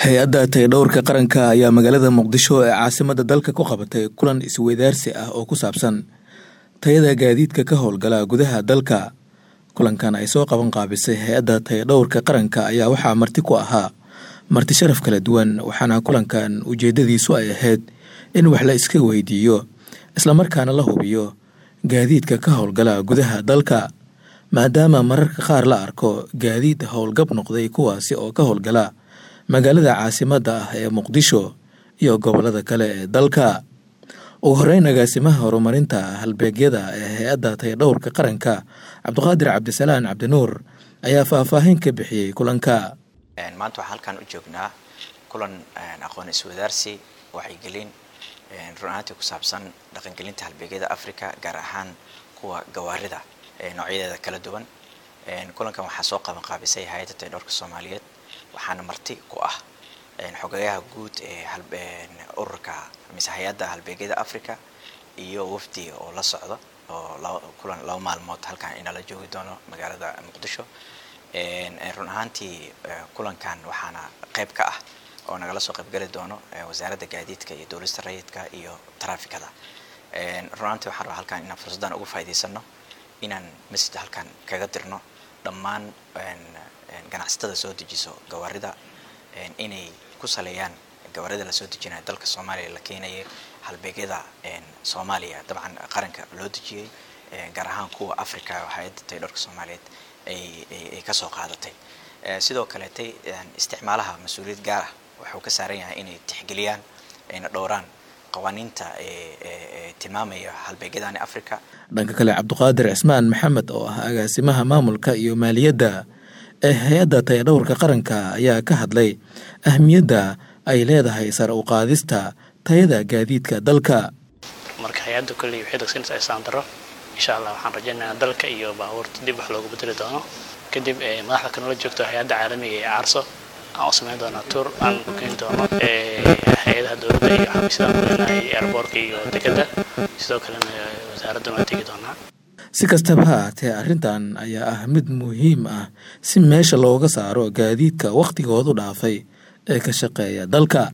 hay-adda tayadhowrka qaranka ayaa magaalada muqdisho ee caasimada dalka ku qabatay kulan isweydaarsi ah oo ku saabsan tayada gaadiidka ka howlgala gudaha dalka kulankan ay soo qaban qaabisay hay-adda tayadhowrka qaranka ayaa waxaa marti ku ahaa marti sharaf kala duwan waxaana kulankan ujeedadiisu ay ahayd in wax la iska weydiiyo islamarkaana la hubiyo gaadiidka ka howlgala gudaha dalka maadaama mararka qaar la arko gaadiid howlgab noqday kuwaasi oo ka howlgala magaalada caasimadda ah ee muqdisho iyo gobolada kale ee dalka ugu horeyn agaasimaha horumarinta halbeegyada ee hay-adda tayadhowrka qaranka cabdiqaadir cabdisalaan cabdinuur ayaa faahfaahin ka bixiyey kulanka maanta waxaan halkan u joognaa kulan aqoon iswadaarsi wacyigelin run ahaantii ku saabsan dhaqangelinta halbeegyada africa gaar ahaan kuwa gawaarida noocyadeeda kala duwan kulankan waxaa soo qaban qaabisay hay-adda tayadhowrka soomaaliyeed waxaana marti ku ah xogayaha guud ee ururka mise hay-adda halbeegyada africa iyo wafdi oo la socdo oo kulan laba maalmood halkan inala joogi doono magaalada muqdisho run ahaantii kulankan waxaana qayb ka ah oo nagala soo qaybgeli doono wasaaradda gaadiidka iyo dowlista rayidka iyo trafikada run ahaantii waxaan rabaa halkan inaan fursaddan uga faa'idaysano inaan message halkan kaga dirno dhammaan ganacsatada soo dejiso gawaarida inay ku saleeyaan gawaarida lasoo dejinayo dalka soomaaliya la keenaya halbeegyada soomaaliya dabcan qaranka loo dejiyey gaar ahaan kuwa africa hay-adda tayadhowrka soomaaliyeed ay kasoo qaadatay sidoo kaleetay isticmaalaha mas-uuliyad gaar ah wuxuu ka saaran yahay inay tixgeliyaan ayna dhowraan qawaaniinta tilmaamaya halbeegyadani africa dhanka kale cabdiqaadir cismaan maxamed oo ah agaasimaha maamulka iyo maaliyadda ee hay-adda tayadhowrka qaranka ayaa ka hadlay ahmiyadda ay leedahay sare u qaadista tayada gaadiidka dalka marka hay-adda kolley waxay dogsanaysaa isaandaro insha allah waxaan rajaynayaa dalka iyo baabuurta dib wax loogu bedeli doono kadib madaxda kanala joogto hay-adda caalamiga ee caarso aan u samayn doonaa tour aan ku keeni doono hay-adaha dowladda iyo xafiisyada kuleenahay airboortka iyo dekadda sidoo kalena wasaaraddan waan tegi doonaa si kastaba ha aatee arrintan ayaa ah mid muhiim ah si meesha looga saaro gaadiidka wakhtigoodu dhaafay ee ka shaqeeya dalka